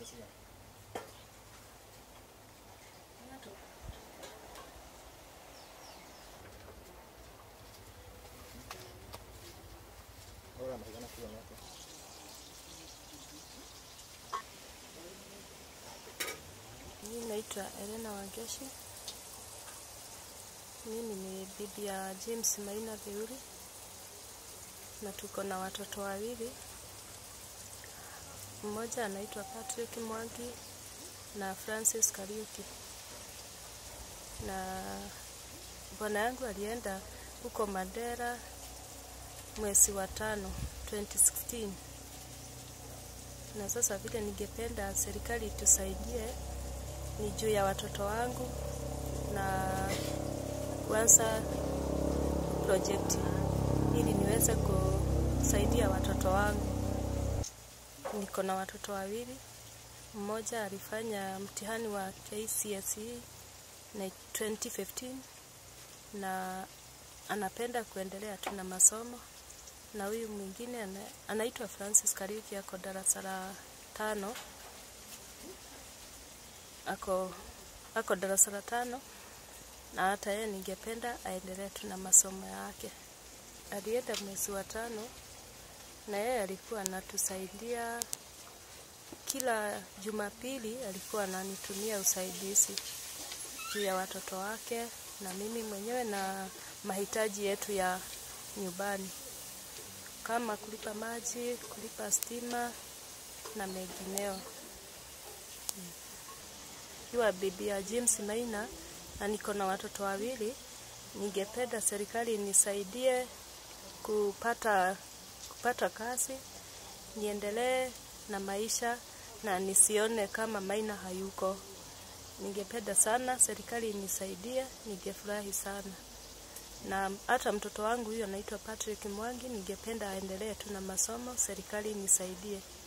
Sasa Ahora americana kwa yake. Mimi naitwa Elena Wangeshi. Mimi ni bibi ya James Maina Theuri na tuko na watoto wawili. Mmoja anaitwa Patrick Mwangi na Francis Kariuki. Na bwana yangu alienda huko Mandera mwezi wa tano 2016 na sasa vile ningependa serikali itusaidie ni juu ya watoto wangu na kuanza projekti ili niweze kusaidia watoto wangu. Niko na watoto wawili, mmoja alifanya mtihani wa KCSE na 2015 na anapenda kuendelea tu na masomo, na huyu mwingine ana, anaitwa Francis Kariuki, ako darasa la tano ako ako darasa la tano na hata yeye ningependa aendelee tu na masomo yake. Alienda mwezi wa tano na yeye alikuwa anatusaidia kila Jumapili, alikuwa ananitumia usaidizi juu ya watoto wake na mimi mwenyewe na mahitaji yetu ya nyumbani kama kulipa maji, kulipa stima na mengineo ikiwa bibi ya James Maina na niko na watoto wawili, ningependa serikali nisaidie kupata kupata kazi, niendelee na maisha na nisione kama Maina hayuko. Ningependa sana serikali inisaidie, ningefurahi sana. Na hata mtoto wangu huyo anaitwa Patrick Mwangi, ningependa aendelee tu na masomo, serikali inisaidie.